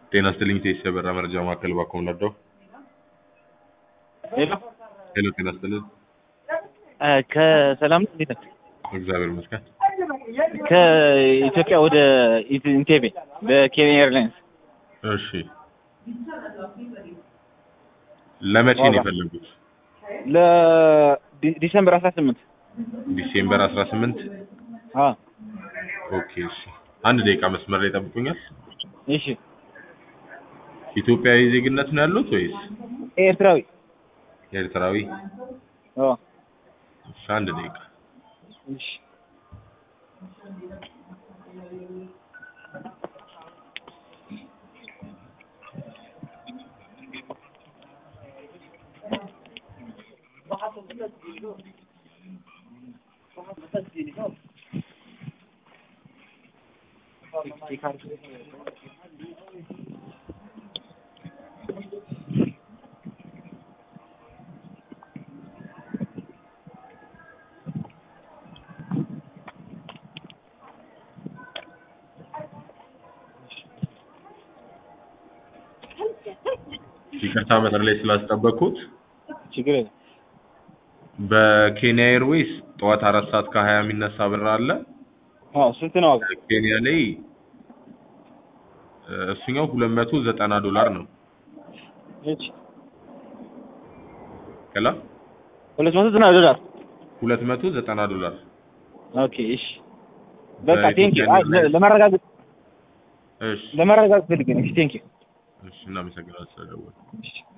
ጤና ይስጥልኝ ቴስ የበራ መረጃ ማዕከል ባኮም ነዳው። ሄሎ ሄሎ ጤና ይስጥልኝ። ከሰላም ነው እንዴት ነህ? እግዚአብሔር ይመስገን። ከኢትዮጵያ ወደ ኢንቴቤ በኬንያ ኤርላይንስ እሺ ለመቼ ነው ዋጋ? የፈለጉት? ለዲሰምበር አስራ ስምንት ዲሴምበር 18 ኦኬ እሺ። አንድ ደቂቃ መስመር ላይ ጠብቁኛል። እሺ ኢትዮጵያዊ ዜግነት ነው ያሉት ወይስ ኤርትራዊ ኤርትራዊ? አዎ እሺ አንድ ደቂቃ እሺ ይቅርታ መስመር ላይ ስላስጠበቅኩት ችግር የለም በኬንያ ኤርዌይስ ጠዋት አራት ሰዓት ከሀያ የሚነሳ ብር አለ። አዎ ስንት ነው ዋጋ ኬንያ ላይ እ፣ እሱኛው ሁለት መቶ ዘጠና ዶላር ነው። እሺ ከላ ሁለት መቶ ዘጠና ዶላር ሁለት መቶ ዘጠና ዶላር ኦኬ እሺ በቃ በኢትዮጵያ ቴንኪ ኤርላይንስ። ለማረጋገጥ እሺ ለማረጋገጥ ፈልጌ ነው እሺ ቴንኪ እሺ እናመሰግናለን ስለደወሉ እሺ